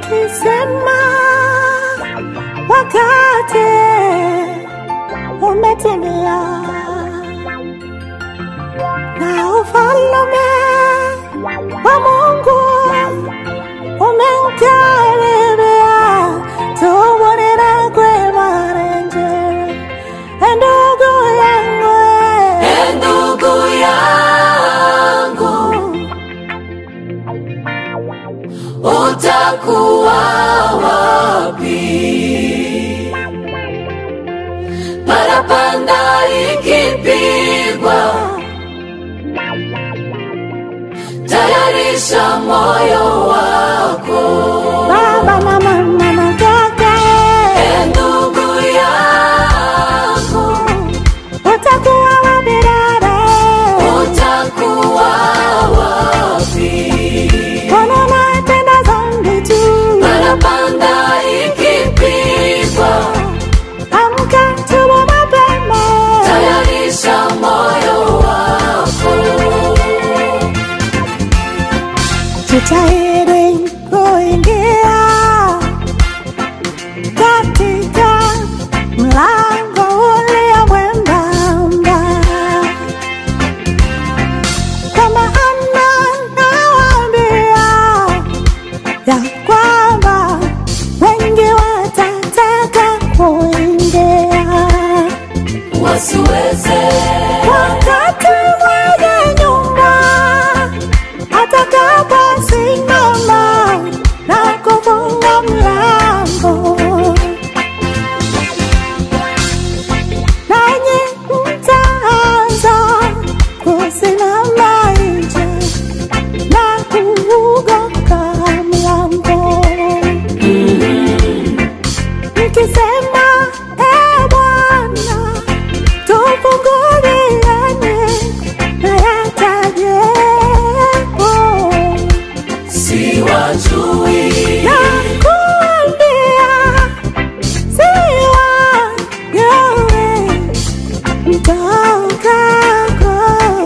ukisema wakati umetimia na ufalme wa Mungu umemkaribia, tubonera kwema renje ndugu yangu E ndugu yangu, utakuwa wapi? Parapanda ikipigwa, tayarisha moyo wako. baba na mama na kaka E ndugu yangu, utakuwa wapi dada utakuwa wapi? Mbona unatenda dhambi tu Parapanda ikipigwa, amka tubu mapema tayarisha moyo wako. jitahidi kuingia katika mlango ulio mwembamba kama Ana nawaambia ya kwamba wengi watataka kuingia Wasiweze wakati mwenye nyumba atakaposimama na kufunga mlango, nanyi mtaanza kusimama nje na kuugonga mlango mkisema, e Bwana tufunguliane na yatajepo siwajui, na kuambia siwa yawe mtokako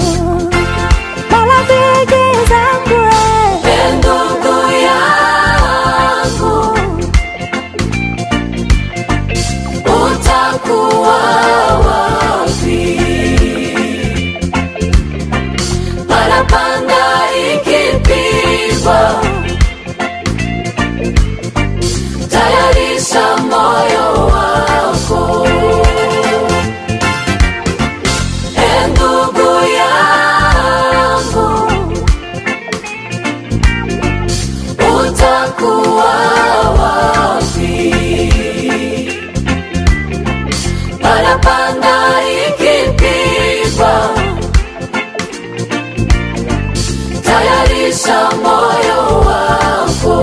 marafiki zangu e ndugu yangu, utakuwa wapi? Parapanda ikipigwa, tayarisha moyo wako. E ndugu yangu, utakuwa wapi? Parapanda ikipigwa, tayarisha moyo wako.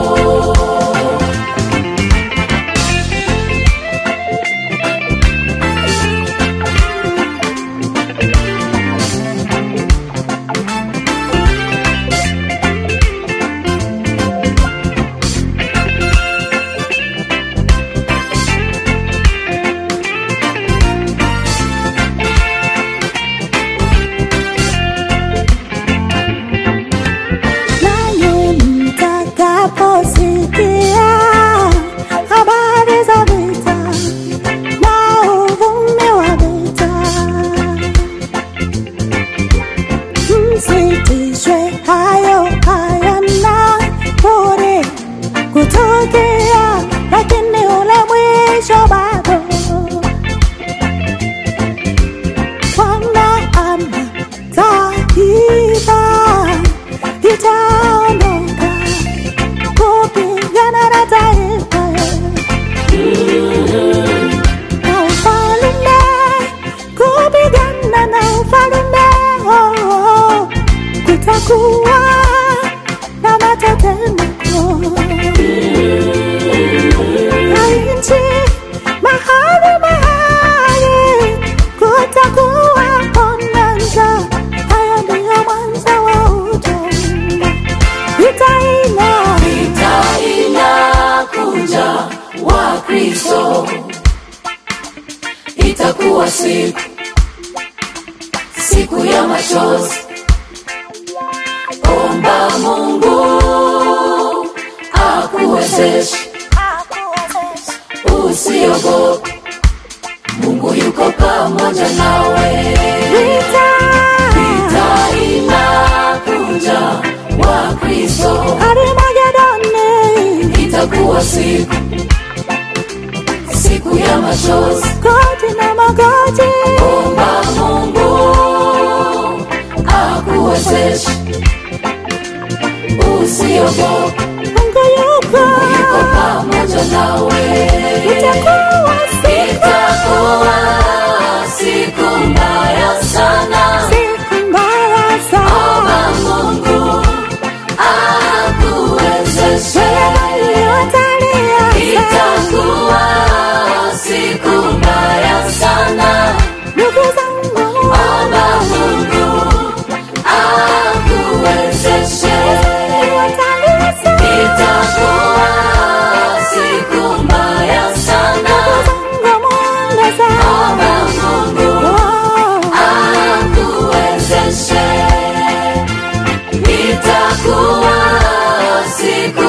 nanyi mtakaposikia habari za vita na uvumi wa vita, msitishwe, hayo hayana budi kutokea, lakini ule mwisho bado. Bwana ana taifa itaondoka kupigana na taifa na ufalme kupigana na ufalme oh, oh. kutakuwa na matetemeko na nchi mahali mahali kutakuwa na njaa. Haya ndiyo mwanzo wa utumwa. Vita ina Vita inakuja, Wakristo, itakuwa siku siku ya machozi. Omba Mungu akuwezeshe usiogope mungu yuko pamoja nawe Vita, vita inakuja wa kristo Armagedoni, itakuwa siku siku ya machozi goti na magoti. omba mungu akuwezeshe usiogope Mungu yuko, yuko pamoja nawe itakuwa siku, itakuwa siku mbaya sana siku mbaya omba sana. mungu akuwezeshe Wale watalia sana. itakuwa siku mbaya sana Ndugu zangu, omba mungu akuwezeshe watalia sana. itakuwa siku mbaya sana Zangu mwanga sana. omba mungu Oh. akuwezeshe itakuwa siku